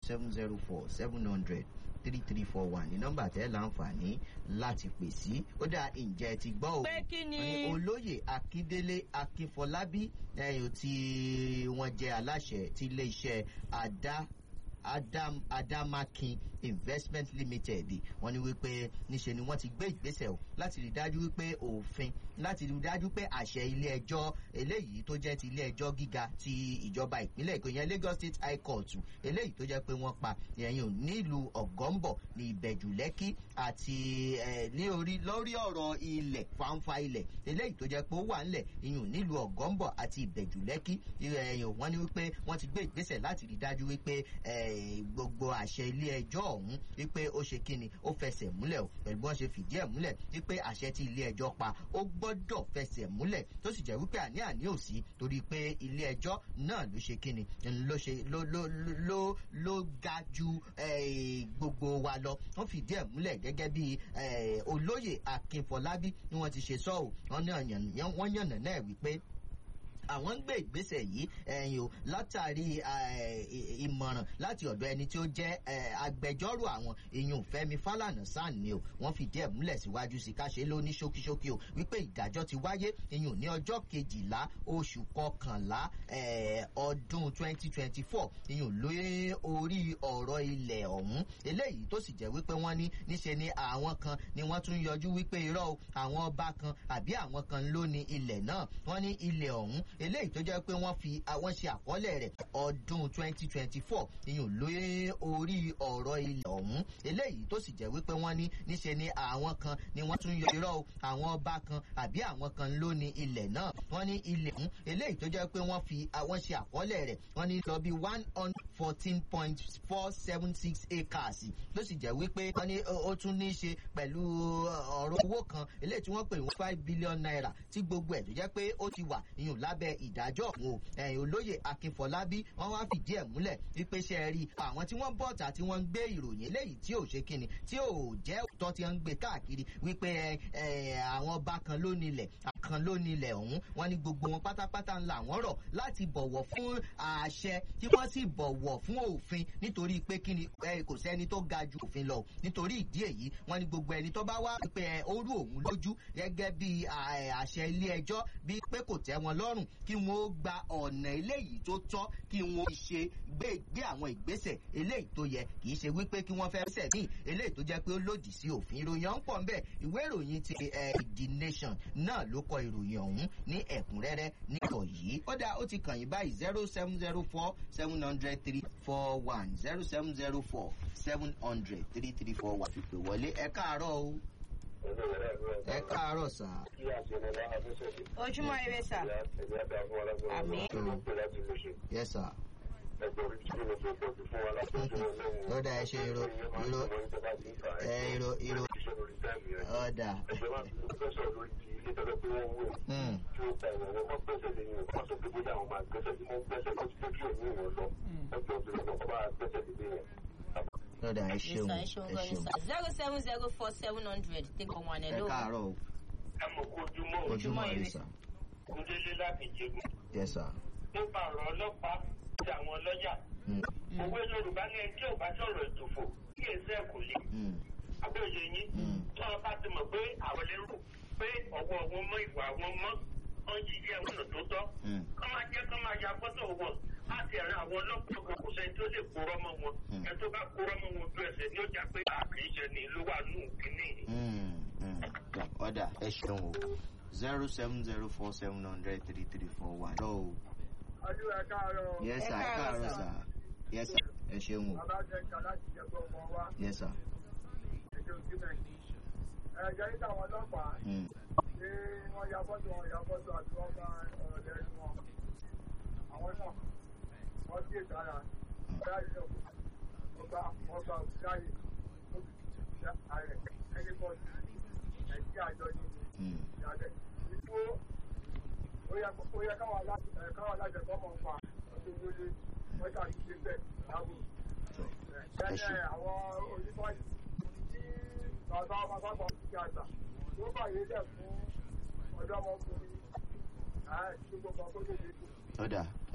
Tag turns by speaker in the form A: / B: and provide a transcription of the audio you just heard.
A: seven zero four seven hundred three three four one ní nọ́mbà tẹ́ láǹfààní láti pè sí ó dá ǹjẹ́ ti gbọ́ o
B: Pé kí ni?
A: wọ́n ní olóyè akíndélé akínfọlábí ẹ̀yìn tí wọ́n jẹ́ aláṣẹ ti iléeṣẹ́ adá adam adamakin investment limited wọ́n ní wípé níṣe ni wọ́n ti gbé ìgbésẹ̀ o láti rí dájú wípé òfin láti rí dájú pé àṣẹ ilé ẹjọ́ eléyìí tó jẹ́ ti ilé ẹjọ́ gíga ti ìjọba ìpínlẹ̀ èkó yẹn lagos state high court eléyìí tó jẹ́ pé wọ́n pa ẹ̀yìn nílùú ọ̀gọ́mbọ̀ ní ìbẹ̀jù lẹ́kì àti eh, ní orí lórí ọ̀rọ̀ ilẹ̀ fanfa ilẹ̀ eléyìí tó jẹ́ pé ó wà ńlẹ̀ ìyún nílùú ọ̀gọ́mbọ̀ àti ìbẹ̀jù lẹ́kì ẹ̀yìn wọ́n ní wípé wọ́n ti gbé ìgbésẹ̀ láti rí dájú wípé eh, gbogbo àṣẹ ilé ẹjọ́ ọ̀hún wípé ó ṣe kíni ó fẹsẹ̀ múlẹ̀ o pẹ̀lú bí wọ́n ṣe fìdí ẹ̀ múlẹ̀ wípé àṣẹ tí ilé ẹjọ́ pa ó gbọ́dọ̀ fẹsẹ̀ múlẹ̀ tó sì jẹ́ wípé àní àní ò sí torí pé ilé ẹjọ́ náà ló ṣe kíni ló ṣe ló ló ló ló ga ju eh, gbogbo wa lọ wọ́n fìdí ẹ̀ múlẹ̀ gẹ́gẹ́ bí eh, olóyè akínfọlábí ni wọ́n ti ṣe sọ́ọ̀ wọ́n yànnà náà wípé àwọn ń gbé ìgbésẹ̀ yìí ẹ̀yìn o látàrí ìmọ̀ràn láti ọ̀dọ̀ ẹni tí ó jẹ́ agbẹjọ́rò àwọn èèyàn fẹ́mi fálànà sàn ni o wọ́n fìdí ẹ̀ múlẹ̀ síwájú sí káṣe ló ní ṣókíṣókí o wípé ìdájọ́ ti wáyé èèyàn ní ọjọ́ kejìlá oṣù kọkànlá ọdún twenty twenty four èèyàn lórí orí ọ̀rọ̀ ilẹ̀ ọ̀hún eléyìí tó sì jẹ́ wípé wọ́n ní níṣe ni àwọn kan ni wọ́n tún yọjú wípé irọ́ o àwọn ọba kan àbí àwọn kan ló ní ilẹ̀ náà wọ́n ní ilẹ̀ ọ̀hún eléyìí tó jẹ́ pé wọ́n fi àwọn ṣe àkọọ́lẹ̀ rẹ̀ ọdún twenty twenty four ìyún lórí orí ọ̀rọ̀ ilẹ̀ ọ̀hún eléyìí tó sì jẹ́ wípé wọ́n ní níṣe ni àwọn kan ni wọ́n tún yọ irọ́ o àwọn ọba kan àbí àwọn kan ló ní ilẹ̀ náà wọ́n ní ilẹ̀ ọ̀hún eléyìí tó jẹ́ pé wọ́n fi àwọn ṣe àkọọ́lẹ̀ rẹ̀ wọ́n ní lọ bí one hundred fourteen point four seven six acres ló sì jẹ́ wípé wọ́n ní ó tún ní í ṣe pẹ̀lú ọ̀rọ̀ owó kan eléyìí tí wọ́n pè ní five billion naira tí gbogbo ẹ̀ tó jẹ́ pé ó ti wà ìyún lábẹ́ ìdájọ́ òun ẹ̀yìn olóyè akínfọlábí wọ́n wá fìdí ẹ̀ múlẹ̀ wípé ṣe rí àwọn tí wọ́n bọ̀tà tí wọ́n ń gbé ìròyìn eléyìí tí ò ṣe kíni tí ò jẹ́ òótọ́ tí wọ́n ń gbé káàkiri wípé àwọn ọba kan ló nílẹ̀ kan ló nílẹ̀ ọ̀hún wọ́n ní gbogbo wọn pátápátá ńlá wọn rọ̀ láti bọ̀wọ̀ fún àṣẹ tí wọ́n sì bọ̀wọ̀ fún òfin nítorí pé kíni kò sẹ́ni tó ga ju òfin lọ nítorí ìdí èyí wọ́n ní gbogbo ẹni tó bá wá pé orú òun lójú gẹ́gẹ́ bí àṣẹ ilé ẹjọ́ bí pé kò tẹ́ wọn lọ́rùn kí wọ́n ó gba ọ̀nà eléyìí tó tọ́ kí wọ́n ṣe gbé gbé àwọn ìgbésẹ̀ eléyìí tó yẹ kì í ṣe wípé kí wọ́n fẹ́ sẹ̀ ní eléyìí tó jẹ́ pé ó lòdì sí òfin ìròyìn ọ̀hún pọ̀ ńbẹ̀ ìwé ìròyìn ti the nation náà ló kọ ìròyìn ọ̀hún ní ẹ̀kúnrẹ́rẹ́ níkọ̀ yìí ó dá ó ti kàn yín báyìí zero seven zero four seven hundred three four one zero seven zero four seven hundred three three four one fìpè wọlé ẹ káàárọ̀ o ẹ káàárọ̀ sà.
B: ojúmọ́ ire sà. àmì.
A: yes sir. lọ́dà ẹ ṣe iro iro ẹ iro iro ọ̀dà. lọ́dà ẹ ṣeun ẹ ṣeun.
B: zero seven zero four seven hundred take on one
A: ẹ
B: hello.
A: káàárọ̀ o
C: ẹ mọ̀ kó ojúmọ́ o.
A: ojúmọ́ ire sà.
C: kúndélé láti jẹun.
A: yes sir.
C: nípa ọ̀rọ̀ ọlọ́pàá àti àwọn lọ́yà.
A: Mm.
C: òwe yorùbá ní ẹni tí ò bá sọ̀rọ̀ ìtòfò kí èsì ẹ̀ kò lè.
A: Mm.
C: àbẹ̀yẹ yín.
A: Mm.
C: tí wọ́n bá ti mọ̀ pé àwọn lérò pé ọwọ́ wọn mọ́ ìwà wọn mọ́ wọ́n yí ilé ẹ̀wọ̀n tó tọ́.
A: Mm.
C: kọ́ máa jẹ́ kọ́ máa ya fọ́tò wọn láti ẹ̀rọ àwọn ọlọ́pàá kan kò sẹ́ni tó lè kórọ́ mọ́ wọn.
A: Mm.
C: ẹ tó bá kórọ́ mọ́ wọn ojú ẹsẹ̀ ni ó jà pé àkìíṣe ni ló wà nù kínní.
A: Mm. Mm. ọ̀dà ẹ ṣeun o zero seven zero four seven hundred three three four one. lọ́wọ́
D: ọdún ẹ káàárọ̀
A: yes
B: Ẹ
A: sir ẹ
B: káàárọ̀,
A: káàárọ̀
B: sir.
A: sà yes sir ẹ ṣeun o
D: bàbá jẹka láti jẹgbọ ọmọ wa
A: yes sir.
D: èdè òjúmẹ ẹ jẹ níta àwọn ọlọ́pàá
A: Mm.
D: ṣé wọn ya fọ́tò wọn ya fọ́tò àti wọn bá ọ̀rọ̀ lẹ́nu wọn àwọn náà wọn kí èsì ara ọ̀rẹ́ àyè ọba ọba òṣìṣẹ́ òṣìṣẹ́ ààrẹ ẹni bọ́ọ̀lù ẹ̀sìn àjọ ní
A: Mm.
D: ìyàlẹ̀ ìdúró ó yẹ ó yẹ káwọn aláṣẹ ẹ̀ káwọn aláṣẹ kọ́ mọ̀ nípa ọdún wọlé wọ́n ṣàṣìṣe bẹ́ẹ̀ láwùjọ.
A: So, ẹ
D: Bẹ́ẹ̀
A: ṣeun.
D: àwọn onímọ̀ yìí tí bàbá ọmọ sábà ń fi àgbà tó bàyè lẹ̀ fún ọ̀dọ́mọkùnrin àti gbogbo ọkọ̀ tó lè dé.
A: ọ̀dà